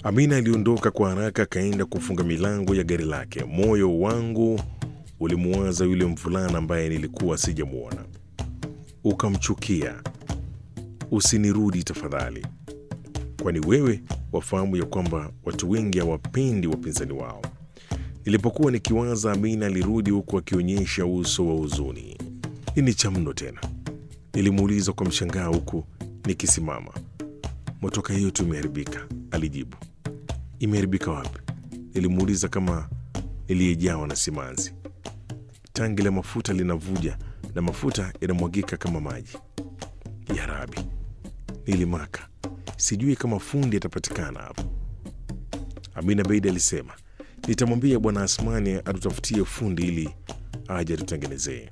Amina aliondoka kwa haraka, akaenda kufunga milango ya gari lake. Moyo wangu ulimuwaza yule mvulana ambaye nilikuwa sijamwona. Ukamchukia. Usinirudi tafadhali, kwani wewe wafahamu ya kwamba watu wengi hawapendi wapinzani wao. Nilipokuwa nikiwaza, Amina alirudi huku akionyesha uso wa huzuni. Nini cha mno tena? Nilimuuliza kwa mshangao huku nikisimama. Motoka hiyo tu imeharibika, alijibu. Imeharibika wapi? Nilimuuliza kama niliyejawa na simanzi. Tangi la mafuta linavuja na mafuta yanamwagika kama maji. Ya Rabi, nilimaka. Sijui kama fundi atapatikana hapo. Amina Beidi alisema, nitamwambia Bwana Asmani atutafutie fundi ili aje atutengenezee.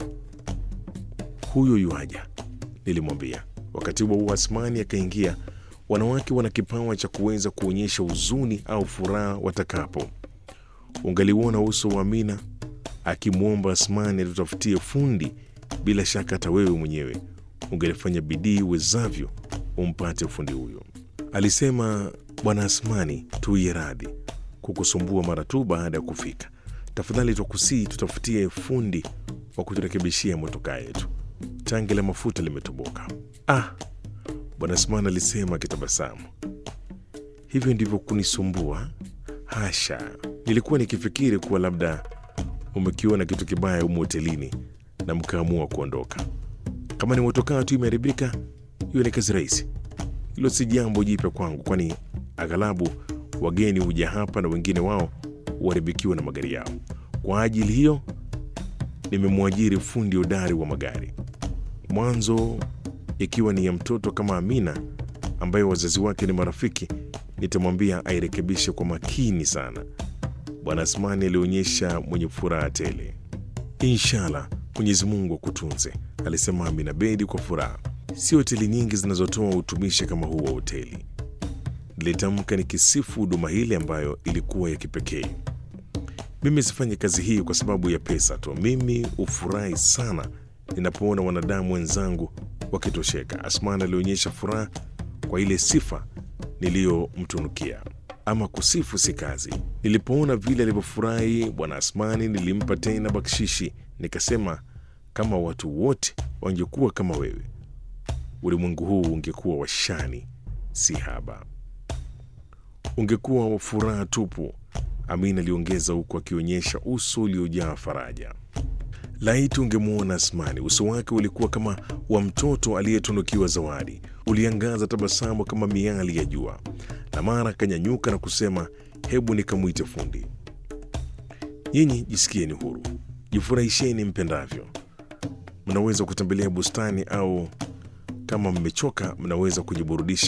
Huyo yuaja, nilimwambia. Wakati huo huo Asmani akaingia. Wanawake wana kipawa cha kuweza kuonyesha huzuni au furaha watakapo. Ungaliuona uso wa Amina akimwomba Asmani atutafutie fundi. Bila shaka hata wewe mwenyewe ungelifanya bidii uwezavyo umpate fundi huyo. Alisema, Bwana Asmani, tuiye radhi kukusumbua mara tu baada ya kufika. Tafadhali twakusii tutafutie fundi wa kuturekebishia motokaa yetu, tangi la mafuta limetoboka. Ah, Bwana Asmani alisema akitabasamu. Hivyo ndivyo kunisumbua? Hasha, nilikuwa nikifikiri kuwa labda umekiona kitu kibaya humu hotelini na mkaamua kuondoka. Kama ni motokaa tu imeharibika, hiyo ni kazi rahisi. Hilo si jambo jipya kwangu, kwani aghalabu wageni huja hapa na wengine wao huharibikiwa na magari yao. Kwa ajili hiyo nimemwajiri fundi hodari wa magari, mwanzo ikiwa ni ya mtoto kama Amina ambaye wazazi wake ni marafiki, nitamwambia airekebishe kwa makini sana. Bwana Asmani alionyesha mwenye furaha tele. Inshallah, Mwenyezi Mungu akutunze, alisema Amina Bedi kwa furaha. Si hoteli nyingi zinazotoa utumishi kama huu wa hoteli, nilitamka nikisifu huduma hili ambayo ilikuwa ya kipekee. Mimi sifanyi kazi hii kwa sababu ya pesa tu. Mimi hufurahi sana ninapoona wanadamu wenzangu wakitosheka. Asman alionyesha furaha kwa ile sifa niliyomtunukia. Ama kusifu si kazi. Nilipoona vile alivyofurahi Bwana Asmani, nilimpa tena bakshishi, nikasema, kama watu wote wangekuwa kama wewe, ulimwengu huu ungekuwa washani si haba, ungekuwa wa furaha tupu. Amina aliongeza huku akionyesha uso uliojaa faraja. Laiti ungemwona Asmani, uso wake ulikuwa kama wa mtoto aliyetunukiwa zawadi, uliangaza tabasamu kama miali ya jua, na mara akanyanyuka na kusema, hebu nikamwite fundi. Nyinyi jisikieni huru, jifurahisheni mpendavyo. Mnaweza kutembelea bustani au kama mmechoka, mnaweza kujiburudisha